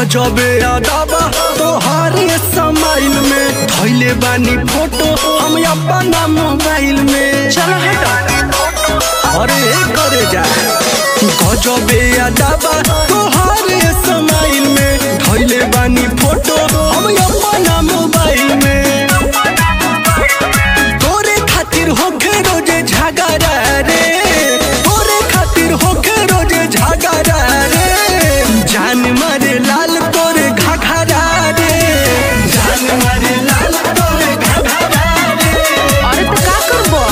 गजबे अदाबा तोहारे समाइल में धैले बानी फोटो हम अपना मोबाइल में चलो हटो अरे करे जा गजबे अदाबा तोहारे समाइल में धैले बानी फोटो हम अपना मोबाइल में तोरे खातिर होखे रोजे झगड़ा रे तोरे खातिर होखे रोजे झगड़ा रे जान मारे लाल तोरे घघरा रे जान मारे लाल तोरे घघरा रे अरे तो का करबो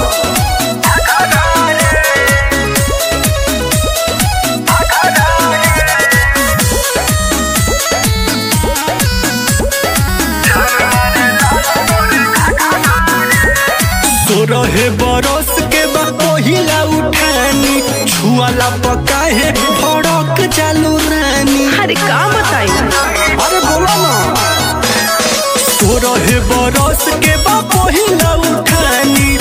तो रहे बरस के बाद पहिला उठानी छुआला पका है भड़क चालू रानी अरे का बताई अरे बोलो ना तो रहे बरस के बाद पहिला उठानी